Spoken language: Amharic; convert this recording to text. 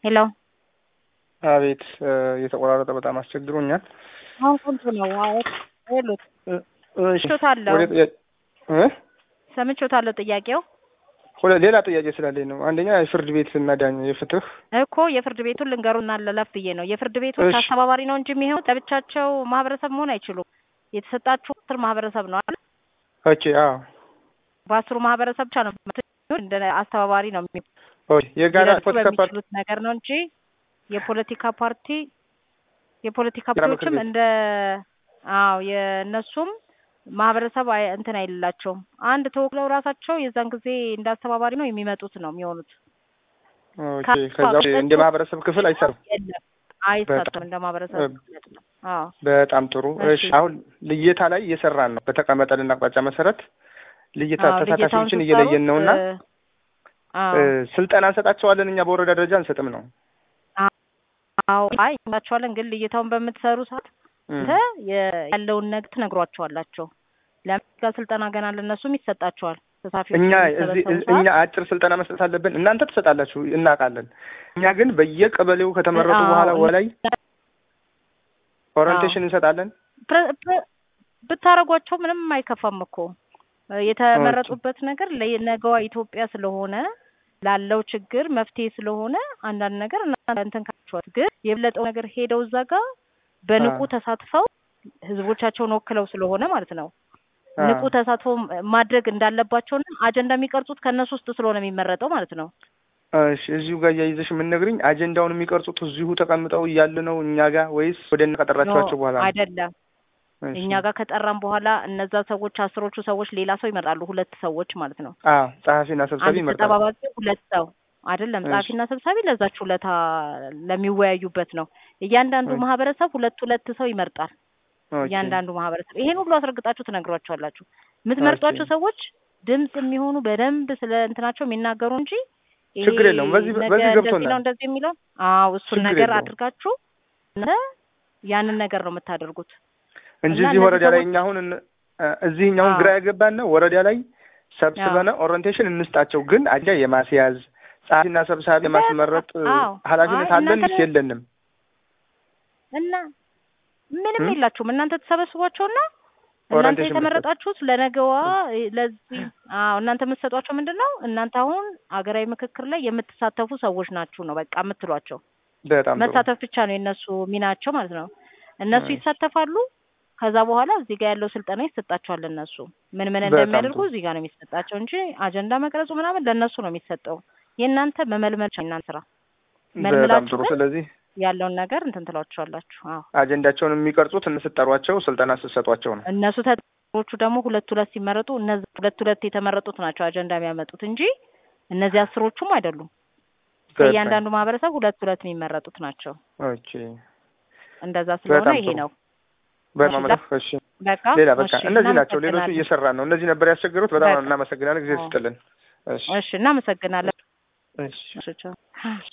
ሄሎ አቤት እየተቆራረጠ በጣም አስቸግሮኛል። አሁን ቆንጆ ነው። አዎ ሄሉት እሺ ሰምቼዎታለሁ ወደ ጥያቄ እ ሰምቼዎታለሁ ጥያቄው ሁለ ሌላ ጥያቄ ስላለኝ ነው። አንደኛ የፍርድ ቤት እና ዳኛ የፍትህ እኮ የፍርድ ቤቱን ልንገሩና ለለፍ ብዬ ነው። የፍርድ ቤቶች እሺ። አስተባባሪ ነው እንጂ የሚሆኑት ለብቻቸው ማህበረሰብ መሆን አይችሉም። የተሰጣችሁ አስር ማህበረሰብ ነው አይደል? ኦኬ አዎ በአስሩ ማህበረሰብ ብቻ ነው የምትሆኑት። እንደ አስተባባሪ ነው የሚ- ኦኬ የጋራ ሊደርሱ ፖለቲካ ፓርቲ በሚችሉት ነገር ነው እንጂ የፖለቲካ ፓርቲ የፖለቲካ የጋራ ምክር ፓርቲዎችም ቤት። እንደ አዎ የእነሱም ማህበረሰብ አይ- እንትን አይልላቸውም። አንድ ተወክለው ራሳቸው የዛን ጊዜ እንደ አስተባባሪ ነው የሚመጡት ነው የሚሆኑት። ኦኬ ከ- ከዛ ውጭ እንደ ማህበረሰብ ክፍል አይሰሩም። የለም አይሰጥም እንደ ማህበረሰብ በጣም- ክፍል አይደለም። አዎ በጣም ጥሩ። እሺ። እሺ አሁን ልየታ ላይ እየሰራን ነው። በተቀመጠልን አቅጣጫ መሰረት ልየታ አዎ፣ ልየታውን ተሳታፊዎችን ስትሰሩ፣ እየለየን ነውና እ፣ አዎ እ፣ ስልጠና እንሰጣቸዋለን። እኛ በወረዳ ደረጃ አንሰጥም ነው። አዎ አይ እንላቸዋለን። ግን ልየታውን በምትሰሩ ሰዓት እም። አንተ የ- ያለውን ነገር ትነግሯቸዋላቸው። ለምን ስልጠና ገና ለእነሱም ይሰጣቸዋል። ተሳታፊዎች እኛ በሚሰበሰቡ እዚህ ሰዓት እኛ አጭር ስልጠና መስጠት አለብን። እናንተ ትሰጣላችሁ፣ እናውቃለን። እኛ ግን በየቀበሌው ከተመረጡ አዎ፣ በኋላ እና- ወላይ ኦሪንቴሽን እንሰጣለን። ፕረ- ፕረ- ብታረጓቸው ምንም አይከፋም እኮ እ፣ የተመረጡበት ነገር ለነገዋ ኢትዮጵያ ስለሆነ ላለው ችግር መፍትሄ ስለሆነ አንዳንድ ነገር እናንተ እንትን ካላችኋት፣ ግን የበለጠው ነገር ሄደው እዛ ጋር በንቁ አ። ተሳትፈው ህዝቦቻቸውን ወክለው ስለሆነ ማለት ነው አ፣ ንቁ ተሳትፎ ማድረግ እንዳለባቸውና አጀንዳ የሚቀርጹት ከእነሱ ውስጥ ስለሆነ የሚመረጠው ማለት ነው። እሺ እዚሁ ጋር እያይዘሽ የምንነግርኝ አጀንዳውን የሚቀርጹት እዚሁ ተቀምጠው እያለ ነው እኛ ጋር ወይስ ወደ እነ ከጠራችኋቸው በኋላ ነው? አይደለም እሺ። እኛ ጋር ከጠራን በኋላ እነዛ ሰዎች አስሮቹ ሰዎች ሌላ ሰው ይመርጣሉ። ሁለት ሰዎች ማለት ነው። አዎ ጸሐፊና ሰብሳቢ አንድ ይመርጣል። ተጠባባቂ ሁለት ሰው አይደለም። እሺ። ጸሐፊና ሰብሳቢ ለዛች ሁለታ ለሚወያዩበት ነው። እያንዳንዱ እሺ። ማህበረሰብ ሁለት ሁለት ሰው ይመርጣል። ኦኬ። እያንዳንዱ ማህበረሰብ ይሄን ሁሉ አስረግጣችሁ ትነግሯቸዋላችሁ። የምትመርጧቸው ኦኬ። ሰዎች ድምጽ የሚሆኑ በደንብ ስለ እንትናቸው የሚናገሩ እንጂ ይሄ ችግር የለውም። በዚህ- ነገ በዚህ እንደዚህ ገብቶናል። ነው እንደዚህ የሚለው አዎ እሱን ችግር ነገር የለውም። አድርጋችሁ እናንተ ያንን ነገር ነው የምታደርጉት። እንጂ እና እዚህ እነዚህ ወረዳ ላይ ሰዎች- እኛ አሁን እን- እ፣ እዚህ እኛ አሁን አዎ። ግራ ያገባን ነው ወረዳ ላይ ሰብስበን ኦሪንቴሽን እንስጣቸው፣ ግን አጀንዳ የማስያዝ ጸሐፊና ሰብሳቢ የማስመረጥ እ፣ አዎ። ኃላፊነት አይ አለን እናንተ- ስ የለንም? እና ምንም እም? የላችሁም እናንተ ተሰበስቧቸውና እናንተ ኦሪንቴሽን የተመረጣችሁት ለነገዋ ለዚህ አዎ እናንተ የምትሰጧቸው ምንድን ነው እናንተ አሁን ሀገራዊ ምክክር ላይ የምትሳተፉ ሰዎች ናችሁ ነው በቃ የምትሏቸው በጣም ጥሩ። መሳተፍ ብቻ ነው የእነሱ ሚናቸው ማለት ነው እነሱ እሺ። ይሳተፋሉ ከዛ በኋላ እዚህ ጋር ያለው ስልጠና ይሰጣቸዋል እነሱ ምን ምን በጣም እንደሚያደርጉ ጥሩ። እዚህ ጋር ነው የሚሰጣቸው እንጂ አጀንዳ መቅረጹ ምናምን ለእነሱ ነው የሚሰጠው የእናንተ መመልመል ብቻ ነው የእናንተ ስራ በጣም መልምላችሁ ጥሩ። ግን ስለዚህ ያለውን ነገር እንትን ትሏቸዋላችሁ አዎ አጀንዳቸውን የሚቀርጹት እንስጠሯቸው፣ ስልጠና ስትሰጧቸው ነው። እነሱ ተጠሪዎቹ ደግሞ ሁለት ሁለት ሲመረጡ እነዚህ ሁለት ሁለት የተመረጡት ናቸው አጀንዳ የሚያመጡት እንጂ እነዚህ አስሮቹም አይደሉም። ከእያንዳንዱ ማህበረሰብ ሁለት ሁለት የሚመረጡት ናቸው። ኦኬ። እንደዛ ስለሆነ በጣም ይሄ ጥሩ። ነው በጣም እሺ፣ አመሰግናለሁ። እሺ በቃ ሌላ በቃ እሺ፣ እነዚህ ናቸው። ሌሎቹ እናመሰግናለን። እየሰራን ነው። እነዚህ ነበር ያስቸገሩት። በጣም በቃ። እናመሰግናለን። ጊዜ አዎ። ስጥልን። እሺ እሺ እናመሰግናለን። እሺ እሺ ቻው።